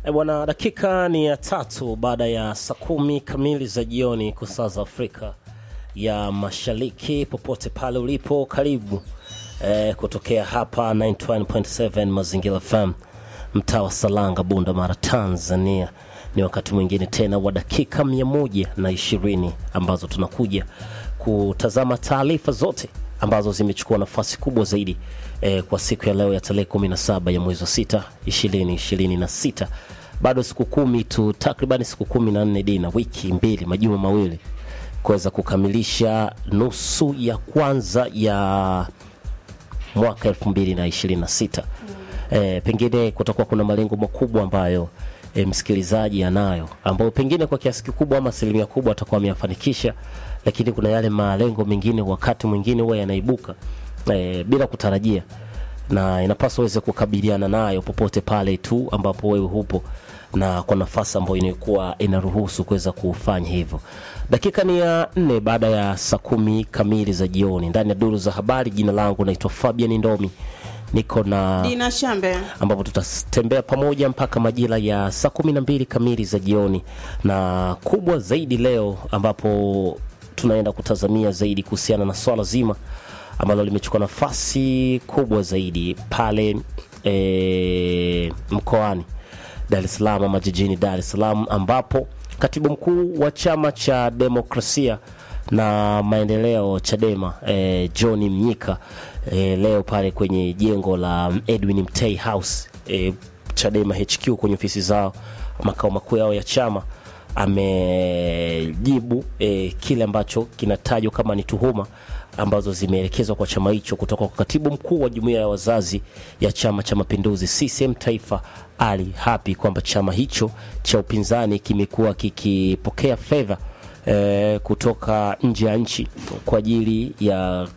E bwana, dakika ni ya tatu baada ya saa kumi kamili za jioni kwa saa za Afrika ya Mashariki. Popote pale ulipo, karibu e, kutokea hapa 91.7 Mazingira FM, mtaa wa Salanga, Bunda Mara, Tanzania. Ni wakati mwingine tena wa dakika mia moja na ishirini ambazo tunakuja kutazama taarifa zote ambazo zimechukua nafasi kubwa zaidi eh, kwa siku ya leo ya tarehe 17 ya mwezi wa sita 2026 bado siku kumi tu takribani siku kumi na nne dina wiki mbili majuma mawili kuweza kukamilisha nusu ya kwanza ya mwaka 2026 eh, pengine kutakuwa kuna malengo makubwa ambayo e, msikilizaji anayo ambayo pengine kwa kiasi kikubwa ama asilimia kubwa atakuwa ameyafanikisha, lakini kuna yale malengo mengine wakati mwingine huwa yanaibuka e, bila kutarajia, na inapaswa uweze kukabiliana nayo popote pale tu ambapo wewe hupo na kwa nafasi ambayo inakuwa inaruhusu kuweza kufanya hivyo. Dakika ni ya nne baada ya saa kumi kamili za jioni ndani ya duru za habari. Jina langu naitwa Fabian Ndomi, niko na Dina Shambe. ambapo tutatembea pamoja mpaka majira ya saa kumi na mbili kamili za jioni, na kubwa zaidi leo ambapo tunaenda kutazamia zaidi kuhusiana na swala zima ambalo limechukua nafasi kubwa zaidi pale e, mkoani Dar es Salaam ama jijini Dar es Salaam ambapo katibu mkuu wa chama cha demokrasia na maendeleo Chadema eh, John Mnyika eh, leo pale kwenye jengo la Edwin Mtei House eh, Chadema HQ kwenye ofisi zao makao makuu yao ya chama amejibu eh, kile ambacho kinatajwa kama ni tuhuma ambazo zimeelekezwa kwa chama hicho kutoka kwa katibu mkuu wa jumuiya ya wazazi ya chama cha mapinduzi CCM taifa Ali Hapi kwamba chama hicho cha upinzani kimekuwa kikipokea fedha eh, kutoka nje ya nchi kwa ajili ya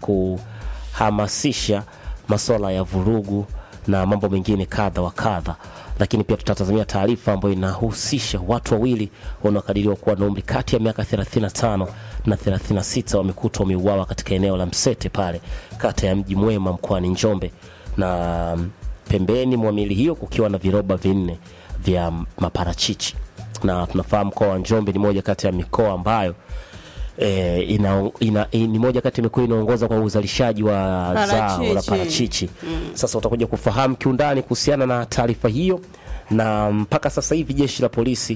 kuhamasisha masuala ya vurugu na mambo mengine kadha wa kadha lakini pia tutatazamia taarifa ambayo inahusisha watu wawili wanaokadiriwa kuwa na umri kati ya miaka 35 na 36 wamekutwa wameuawa katika eneo la Msete pale kata ya Mji Mwema mkoani Njombe, na pembeni mwa miili hiyo kukiwa na viroba vinne vya maparachichi, na tunafahamu mkoa wa Njombe ni moja kati ya mikoa ambayo E, ina, ina, ni moja kati ya mikoa inaongoza kwa uzalishaji wa zao la Parachichi. parachichi. Sasa utakuja kufahamu kiundani kuhusiana na taarifa hiyo, na mpaka sasa hivi jeshi la polisi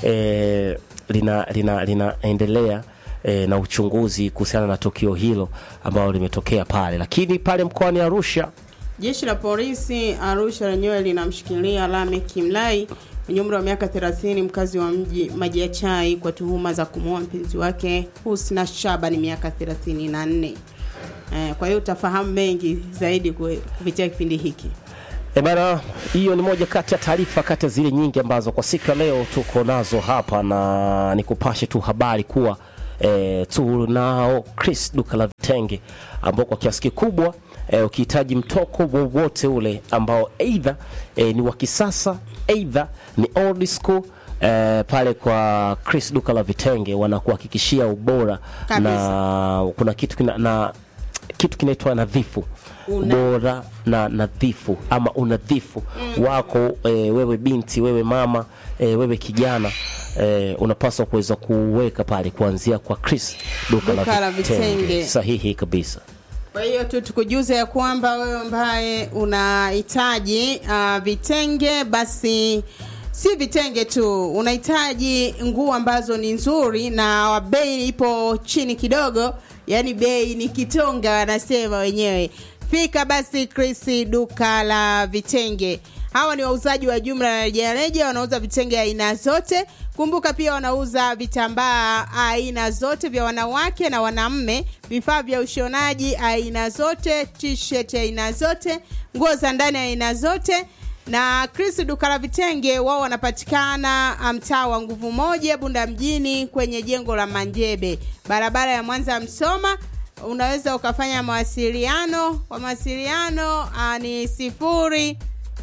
e, lina lina linaendelea e, na uchunguzi kuhusiana na tukio hilo ambalo limetokea pale, lakini pale mkoani Arusha Jeshi la polisi Arusha lenyewe linamshikilia Lamek Mlai mwenye umri wa miaka 30 mkazi wa mji Maji ya Chai kwa tuhuma za kumuua mpenzi wake Husna Shaban miaka 34. Eh, kwa hiyo utafahamu mengi zaidi kwe- kupitia kipindi hiki. E bana, hiyo ni moja kati ya taarifa kati ya zile nyingi ambazo kwa siku ya leo tuko nazo hapa, na nikupashe tu habari kuwa e, tunao Chris duka la vitenge ambao kwa kiasi kikubwa e, ukihitaji mtoko wowote ule ambao aidha e, ni wa kisasa aidha ni old school e, pale kwa Chris duka la vitenge wanakuhakikishia ubora Kabisa. na kuna kitu kina, na kitu kinaitwa nadhifu Una- bora na nadhifu ama unadhifu wako e, wewe binti wewe mama e, wewe kijana e, unapaswa kuweza kuweka pale kuanzia kwa Chris duka, Duka la vitenge. vitenge. sahihi kabisa Kwa hiyo tu tukujuze ya kwamba wewe ambaye unahitaji uh, vitenge basi si vitenge tu, unahitaji nguo ambazo ni nzuri na bei ipo chini kidogo, yaani bei ni kitonga, wanasema wenyewe. Fika basi Chris duka la vitenge. Hawa ni wauzaji wa jumla na rejareja, wanauza vitenge aina zote. Kumbuka pia wanauza vitambaa aina zote vya wanawake na wanaume, vifaa vya ushonaji aina zote, t-shirt aina zote, nguo za ndani aina zote na Chris duka la vitenge wao wanapatikana mtaa wa nguvu moja Bunda mjini kwenye jengo la Manjebe barabara ya Mwanza Msoma. Unaweza ukafanya mawasiliano kwa mawasiliano ah, ni sifuri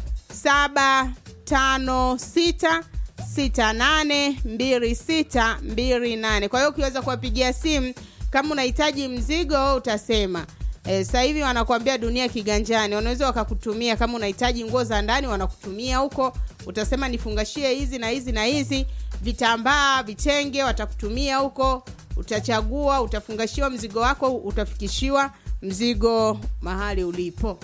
saba tano sita sita nane mbili sita mbili nane. Kwa hiyo ukiweza kuwapigia simu kama unahitaji mzigo utasema E, sasa hivi wanakuambia dunia kiganjani, wanaweza wakakutumia kama unahitaji nguo za ndani, wanakutumia huko, utasema nifungashie hizi na hizi na hizi, vitambaa, vitenge, watakutumia huko, utachagua, utafungashiwa mzigo wako, utafikishiwa mzigo mahali ulipo.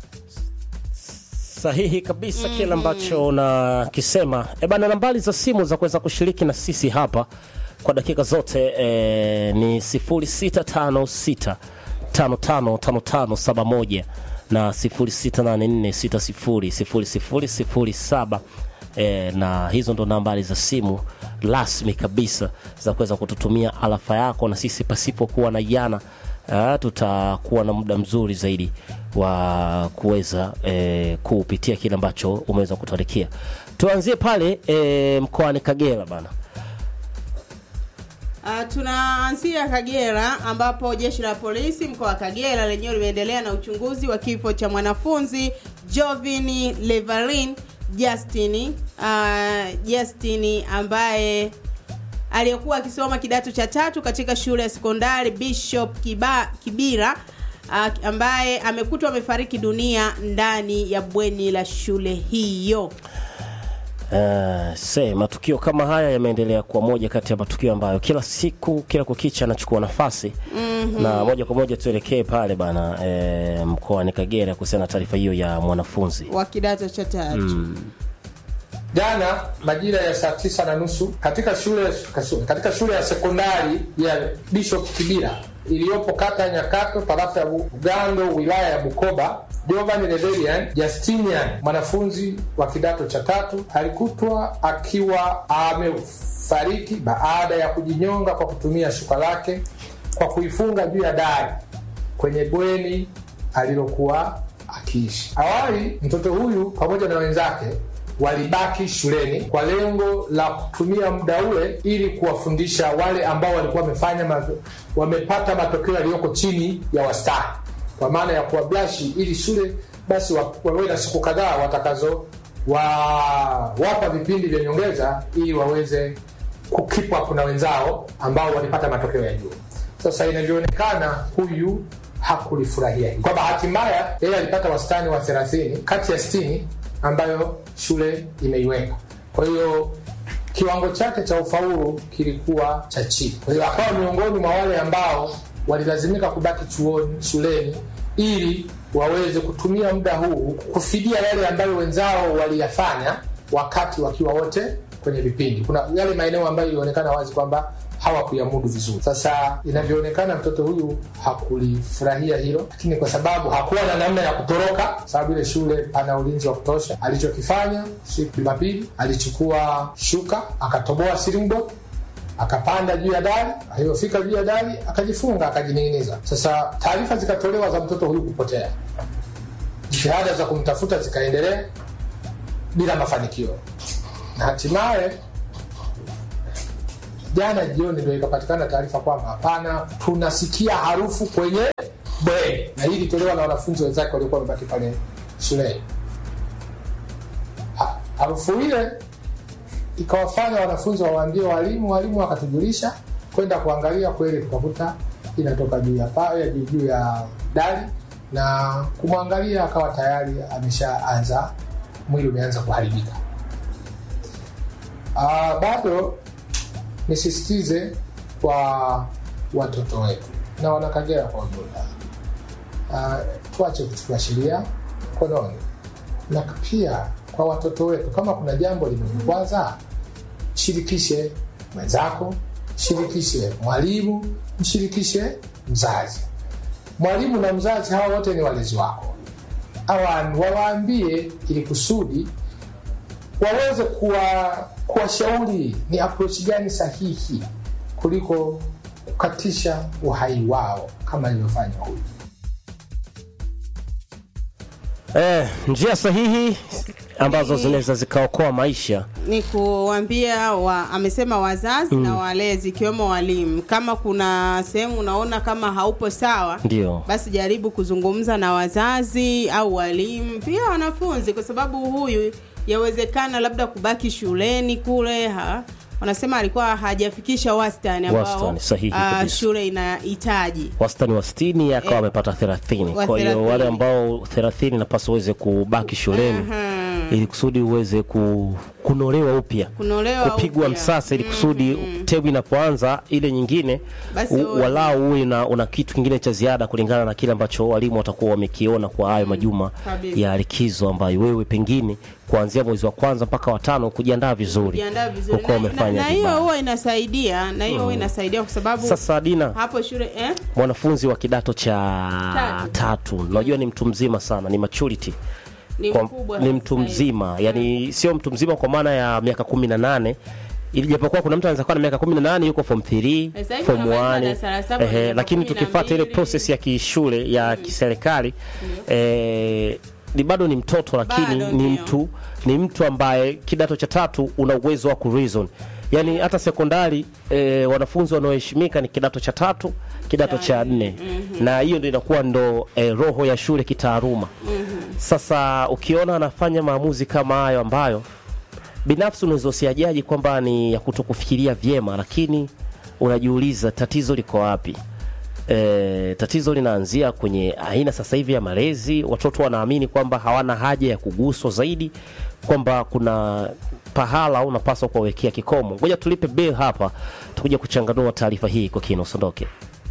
sahihi kabisa kile ambacho unakisema e bana nambari za simu za kuweza kushiriki na sisi hapa kwa dakika zote e, ni 0656 555571 na 0684600007 e, na hizo ndo nambari za simu rasmi kabisa za kuweza kututumia alafa yako na sisi pasipokuwa na yana uh, tutakuwa na muda mzuri zaidi wa kuweza eh, kupitia kile ambacho umeweza kutuandikia. Tuanzie pale eh, mkoani Kagera bana. Uh, tunaanzia Kagera ambapo jeshi la polisi mkoa wa Kagera lenyewe limeendelea na uchunguzi wa kifo cha mwanafunzi Jovini Levalin Justin uh, Justin ambaye aliyekuwa akisoma kidato cha tatu katika shule ya sekondari Bishop Kiba, Kibira uh, ambaye amekutwa amefariki dunia ndani ya bweni la shule hiyo. Uh, se matukio kama haya yameendelea kuwa moja kati ya matukio ambayo kila siku kila kukicha anachukua nafasi mm-hmm. na moja kwa moja tuelekee pale bana eh, mkoani Kagera kuhusiana na taarifa hiyo ya mwanafunzi wa kidato cha tatu Jana majira ya saa tisa na nusu katika shule katika shule ya sekondari ya Bishop Kibira iliyopo kata ya Nyakato tarafa ya Bugando wilaya ya Bukoba, Jovan Rebelian Justinian mwanafunzi wa kidato cha tatu alikutwa akiwa amefariki baada ya kujinyonga kwa kutumia shuka lake kwa kuifunga juu ya dari kwenye bweni alilokuwa akiishi. Awali mtoto huyu pamoja na wenzake walibaki shuleni kwa lengo la kutumia muda ule ili kuwafundisha wale ambao walikuwa wamefanya mato, wamepata matokeo yaliyoko chini ya wastani, kwa maana ya kuwablashi, ili shule basi wa- wawe na siku kadhaa watakazo wa, wapa vipindi vya nyongeza ili waweze kukeep up na wenzao ambao walipata matokeo ya juu. Sasa inavyoonekana huyu hakulifurahia hili. Kwa bahati mbaya, yeye alipata wastani wa 30 kati ya 60 ambayo shule imeiweka. Kwa hiyo kiwango chake cha ufaulu kilikuwa cha chini. Kwa hiyo akawa miongoni mwa wale ambao walilazimika kubaki chuoni, shuleni ili waweze kutumia muda huu kufidia yale ambayo wenzao waliyafanya wakati wakiwa wote kwenye vipindi. Kuna yale maeneo ambayo ilionekana wazi kwamba hawakuyamudu vizuri. Sasa inavyoonekana mtoto huyu hakulifurahia hilo, lakini kwa sababu hakuwa na namna ya kutoroka, sababu ile shule pana ulinzi wa kutosha, alichokifanya siku Jumapili alichukua shuka akatoboa ceiling board akapanda juu ya dari. Aliyofika juu ya dari akajifunga akajining'iniza. Sasa taarifa zikatolewa za mtoto huyu kupotea, jitihada za kumtafuta zikaendelea bila mafanikio, na hatimaye jana jioni ndio ikapatikana taarifa kwamba hapana, tunasikia harufu kwenye bweni, na hii ilitolewa na wanafunzi wenzake waliokuwa wamebaki pale shuleni. Ha- Harufu ile ikawafanya wanafunzi wawaambie walimu, walimu wakatujulisha kwenda kuangalia, kweli tukakuta inatoka juu ya paa ya juu juu ya dari, na kumwangalia akawa tayari ameshaanza, mwili umeanza kuharibika. Ah, bado nisisitize kwa watoto wetu na wanakagera kwa ujumla, uh, tuache kuchukua sheria mkononi, na pia kwa watoto wetu, kama kuna jambo limekukwaza, shirikishe mwenzako, shirikishe mwalimu, mshirikishe mzazi. Mwalimu na mzazi hawa wote ni walezi wako, Awa- wawaambie ili kusudi waweze kuwa kuwashauri ni approach gani sahihi kuliko kukatisha uhai wao kama ilivyofanya huyu. eh, njia sahihi ambazo zinaweza zikaokoa maisha ni kuambia wa, amesema wazazi na walezi ikiwemo walimu kama kuna sehemu unaona kama haupo sawa ndio basi jaribu kuzungumza na wazazi au walimu pia wanafunzi kwa sababu huyu yawezekana labda kubaki shuleni kule ha, wanasema alikuwa hajafikisha wastani ambao Wastani, sahihi ah, kabisa. shule inahitaji wastani wa 60 akawa Eh, amepata 30 wa kwa hiyo 30. wale ambao 30 napaswa uweze kubaki shuleni ili kusudi uweze ku, kunolewa upya Kunolewa kupigwa upya. msasa ili kusudi temu inapoanza ile nyingine Basi u- uwe- walau uwe na una kitu kingine cha ziada kulingana na kile ambacho walimu watakuwa wamekiona kwa hayo majuma kabisa. ya likizo ambayo wewe pengine kuanzia mwezi wa kwanza mpaka watano kujiandaa vizuri kujiandaa vizuri ukawa na, na, umefanya na hiyo vibaya. huwa inasaidia na hiyo huwa inasaidia kwa sababu Sasa Dina, hapo shule eh? mwanafunzi wa kidato cha Tatu. tatu, unajua ni mtu mzima sana, ni maturity ni kwa, mkubwa ni sasa mtu hivi. mzima yani sio mtu mzima kwa maana ya miaka kumi na nane ili japokuwa kuna mtu anaweza kuwa na miaka kumi na nane yuko form 3 Sasa hivi form unamaliza 1 darasa la saba, ehe, miaka lakini kumi na tukifuata ile mbili. process ya kishule ya kiserikali eh, ni bado ni mtoto lakini Bado ni ndio. mtu ni mtu ambaye kidato cha tatu una uwezo wa kureason yaani hata sekondari eh, wanafunzi wanaoheshimika ni kidato cha tatu kidato cha nne na hiyo ndio inakuwa ndo eh, roho ya shule kitaaluma sasa ukiona anafanya maamuzi kama hayo ambayo binafsi unaweza usiajaji kwamba ni ya kutokufikiria vyema, lakini unajiuliza tatizo liko wapi? E, tatizo linaanzia kwenye aina sasa hivi ya malezi. Watoto wanaamini kwamba hawana haja ya kuguswa zaidi, kwamba kuna pahala unapaswa kuwawekea kikomo. Ngoja tulipe bill hapa, tukuja kuchanganua taarifa hii kwa kina. Usiondoke.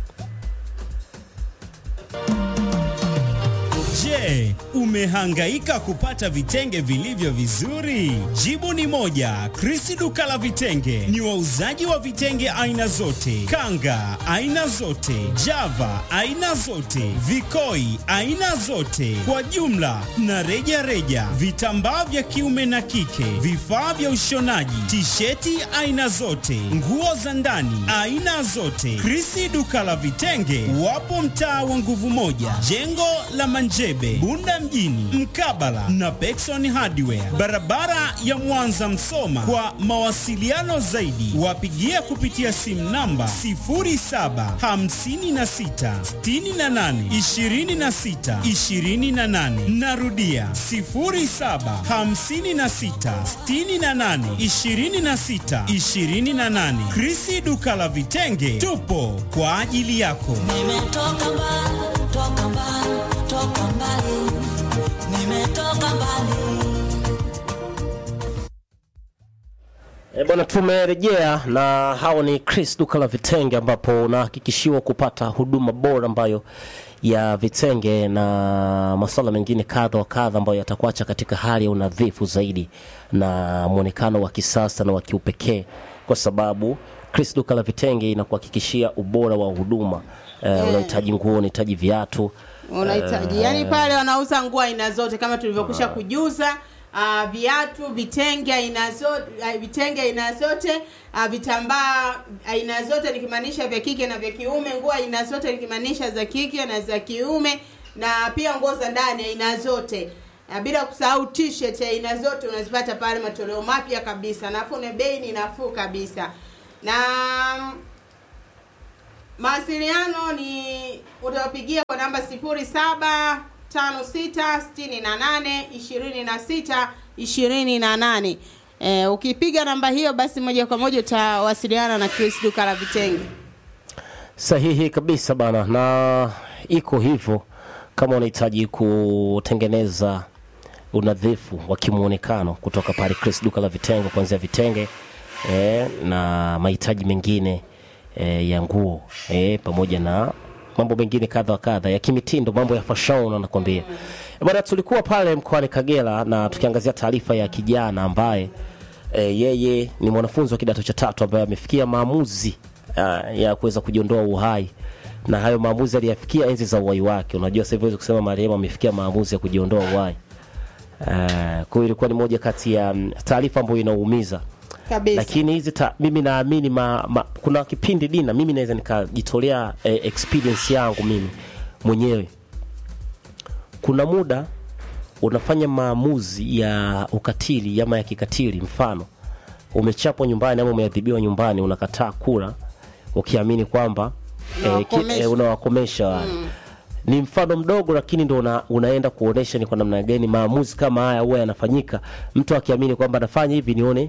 Je, umehangaika kupata vitenge vilivyo vizuri? Jibu ni moja. Krisi duka la vitenge ni wauzaji wa vitenge aina zote, kanga aina zote, java aina zote, vikoi aina zote, kwa jumla na reja reja, vitambaa vya kiume na kike, vifaa vya ushonaji, tisheti aina zote, nguo za ndani aina zote. Krisi duka la vitenge wapo mtaa wa nguvu moja, jengo la Manjebe, Bunda mjini, mkabala na Pekson Hardware, barabara ya Mwanza Msoma. Kwa mawasiliano zaidi, wapigie kupitia simu namba 0756682628. Narudia 0756682628. Krisi duka la vitenge, tupo kwa ajili yako. Nimetoka mbali, toka mbali, toka mbali. Nimetoka mbali. E bwana, tumerejea na hao ni Chris duka la vitenge, ambapo unahakikishiwa kupata huduma bora ambayo ya vitenge na masuala mengine kadha wa kadha ambayo yatakuacha katika hali ya unadhifu zaidi na mwonekano wa kisasa na wa kiupekee, kwa sababu Chris duka la vitenge inakuhakikishia ubora wa huduma. E, unahitaji nguo, unahitaji viatu unahitaji yani pale wanauza nguo aina zote kama tulivyokwisha kujuza uh, viatu vitenge aina zote uh, vitenge aina zote uh, vitambaa aina zote nikimaanisha vya kike na vya kiume nguo aina zote nikimaanisha za kike na za kiume na pia nguo za ndani aina zote na bila kusahau t-shirt aina zote unazipata pale matoleo mapya kabisa nafuu na bei ni nafuu kabisa na mawasiliano ni utawapigia kwa namba 0756682628 eh, ukipiga namba hiyo basi moja kwa moja utawasiliana na Chris duka la vitenge Sahihi kabisa bana, na iko hivyo. Kama unahitaji kutengeneza unadhifu wa kimuonekano kutoka pale Chris duka la vitenge, kuanzia vitenge eh, na mahitaji mengine eh, ya nguo eh, pamoja na mambo mengine kadha wa kadha ya kimitindo, mambo ya fashion anakwambia bana. Tulikuwa pale mkoani Kagera na tukiangazia taarifa ya kijana ambaye e, yeye ni mwanafunzi wa kidato cha tatu ambaye amefikia maamuzi uh, ya kuweza kujiondoa uhai na hayo maamuzi aliyafikia enzi za uhai wake. Unajua sasa hivi huwezi kusema marehemu amefikia maamuzi ya kujiondoa uhai. Uh, kwa hiyo ilikuwa ni moja kati ya mm, taarifa ambayo inaumiza kabisa lakini hizi ta, mimi naamini ma, ma, kuna kipindi dina mimi naweza nikajitolea eh, experience yangu mimi mwenyewe kuna muda unafanya maamuzi ya ukatili ama ya kikatili mfano umechapwa nyumbani ama umeadhibiwa nyumbani unakataa kula ukiamini kwamba eh, ki- Unawakomesha. eh, unawakomesha wale ni mfano mdogo lakini ndo una, unaenda kuonesha ni kwa namna gani maamuzi kama haya huwa yanafanyika mtu akiamini kwamba nafanya hivi nione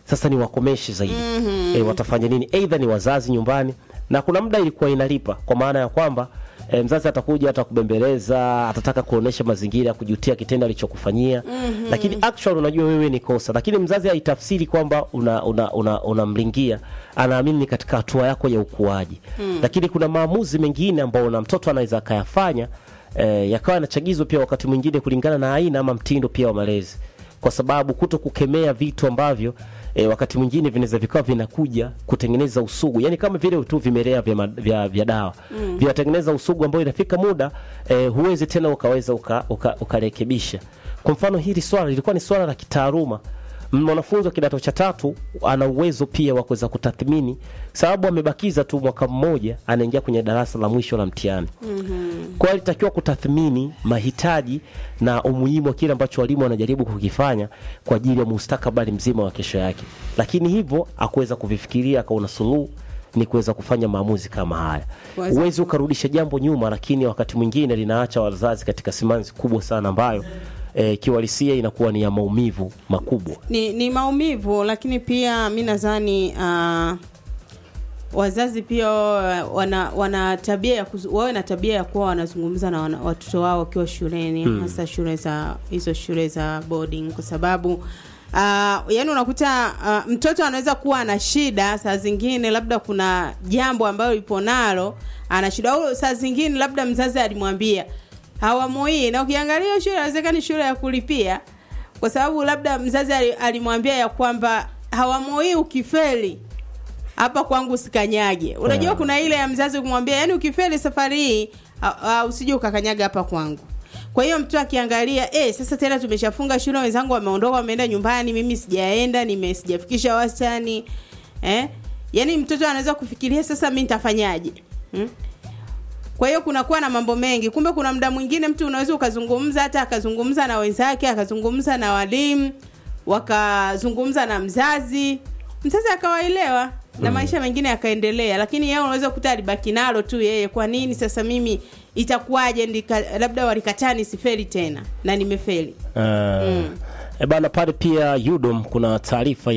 sasa ni wakomeshe zaidi mm-hmm. e, watafanya nini eidha ni wazazi nyumbani na kuna muda ilikuwa inalipa kwa maana ya kwamba e, mzazi atakuja atakubembeleza atataka kuonesha mazingira ya kujutia kitendo alichokufanyia mm-hmm. lakini actual unajua wewe ni kosa lakini mzazi haitafsiri kwamba unamlingia una, una, unamlingia. anaamini ni katika hatua yako ya ukuaji mm. lakini kuna maamuzi mengine ambayo na mtoto anaweza akayafanya eh, yakawa yanachagizwa pia wakati mwingine kulingana na aina ama mtindo pia wa malezi kwa sababu kuto kukemea vitu ambavyo e, wakati mwingine vinaweza vikawa vinakuja kutengeneza usugu yani kama vile tu vimelea vya, ma- vya, vya dawa mm. vinatengeneza usugu ambao inafika muda e, huwezi tena ukaweza ukarekebisha uka, uka ukarekebisha. kwa mfano hili swala lilikuwa ni swala la kitaaluma mwanafunzi wa kidato cha tatu ana uwezo pia wa kuweza kutathmini sababu amebakiza tu mwaka mmoja anaingia kwenye darasa la mwisho la mtihani mm-hmm. kwa hiyo alitakiwa kutathmini mahitaji na umuhimu wa kile ambacho walimu wanajaribu kukifanya kwa ajili ya mustakabali mzima wa kesho yake lakini hivyo akuweza kuvifikiria akaona suluhu ni kuweza kufanya maamuzi kama haya Kuweza- huwezi ukarudisha jambo nyuma lakini wakati mwingine linaacha wazazi katika simanzi kubwa sana ambayo eh, kiuhalisia inakuwa ni ya maumivu makubwa ni, ni maumivu lakini pia mi nadhani uh, wazazi pia wana, wana tabia ya kuzu- wawe na tabia ya kuwa wanazungumza na wana, watoto wao wakiwa shuleni hmm. hasa shule za hizo shule za boarding kwa sababu uh, yani unakuta uh, mtoto anaweza kuwa ana shida saa zingine labda kuna jambo ambayo ipo nalo ana shida au saa zingine labda mzazi alimwambia hawamu hii na ukiangalia shule inawezekana shule ya kulipia kwa sababu labda mzazi ali- alimwambia ya kwamba hawamu hii ukifeli hapa kwangu usikanyage unajua Yeah. kuna ile ya mzazi kumwambia yani ukifeli safari hii a- a- usije ukakanyaga hapa kwangu kwa hiyo mtu akiangalia eh, sasa tena tumeshafunga shule wenzangu wameondoka wameenda nyumbani mimi sijaenda nime sijafikisha wastani eh? yaani mtoto anaweza kufikiria sasa mi nitafanyaje hmm? kwa hiyo kunakuwa na mambo mengi kumbe kuna muda mwingine mtu unaweza ukazungumza hata akazungumza na wenzake akazungumza na walimu wakazungumza na mzazi mzazi akawaelewa na maisha mengine yakaendelea lakini yeye unaweza kukuta alibaki nalo tu yeye kwa nini sasa mimi itakuwaje ndika- labda walikataa nisifeli tena na nimefeli Uh, e bana pale pia Udom kuna taarifa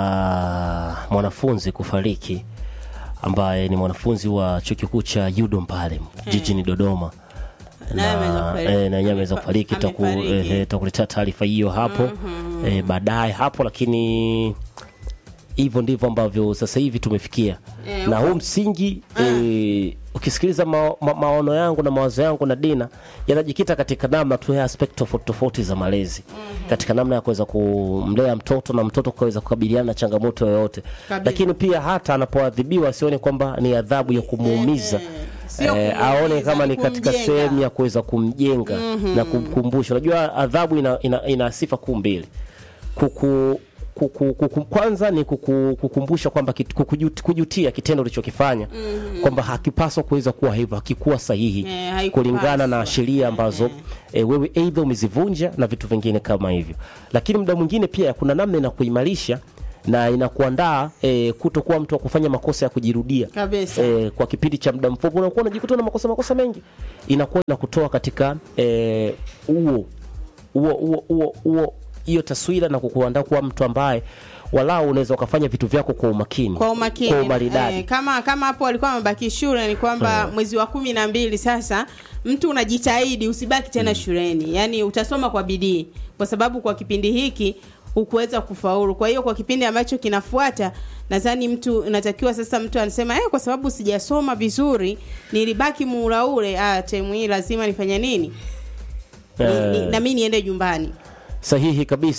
ya mwanafunzi kufariki ambaye ni mwanafunzi wa chuo kikuu cha Udom pale jijini Dodoma Naye ameweza na kufariki. eh, na yeye ameweza Amefa- kufariki taku- amefariki. eh, eh, takuletea taarifa hiyo hapo eh, baadaye hapo lakini hivyo ndivyo ambavyo sasa hivi tumefikia Eh, na huu msingi eh, ukisikiliza ma, ma, maono yangu na mawazo yangu na dina yanajikita katika namna tu ya aspect tofauti tofauti za malezi katika namna ya kuweza kumlea mtoto na mtoto kuweza kukabiliana na changamoto yoyote Kabisa. lakini pia hata anapoadhibiwa asione kwamba ni adhabu ya kumuumiza Sio eh, kumuumiza, aone kama ni ni katika kumjenga. sehemu ya kuweza kumjenga na kumkumbusha unajua adhabu ina, ina, ina sifa kuu mbili kuku kuku, kuku, kwanza ni kuku, kukumbusha kwamba kit- kukujut- kujutia kitendo ulichokifanya mm-hmm. kwamba hakipaswa kuweza kuwa hivyo hakikuwa sahihi Eh, haikupaswa. kulingana na sheria ambazo eh, wewe aidha umezivunja na vitu vingine kama hivyo lakini muda mwingine pia kuna namna inakuimarisha na inakuandaa eh, kutokuwa mtu wa kufanya makosa ya kujirudia Kabisa. eh, kwa kipindi cha muda mfupi unakuwa unajikuta na makosa makosa mengi inakuwa inakutoa katika eh, huo huo huo huo huo hiyo taswira na kukuandaa kuwa mtu ambaye walau unaweza ukafanya vitu vyako kwa umakini kwa umakini kwa umaridadi eh, kama kama hapo walikuwa wamebaki shule ni kwamba mwezi wa kumi na mbili sasa mtu unajitahidi usibaki tena shuleni yaani utasoma kwa bidii kwa sababu kwa kipindi hiki hukuweza kufaulu kwa hiyo kwa kipindi ambacho kinafuata nadhani mtu unatakiwa sasa mtu anasema eh, kwa sababu sijasoma vizuri nilibaki muula ule ah, temu hii lazima nifanye nini ni, ni, Eh. na mi niende nyumbani sahihi kabisa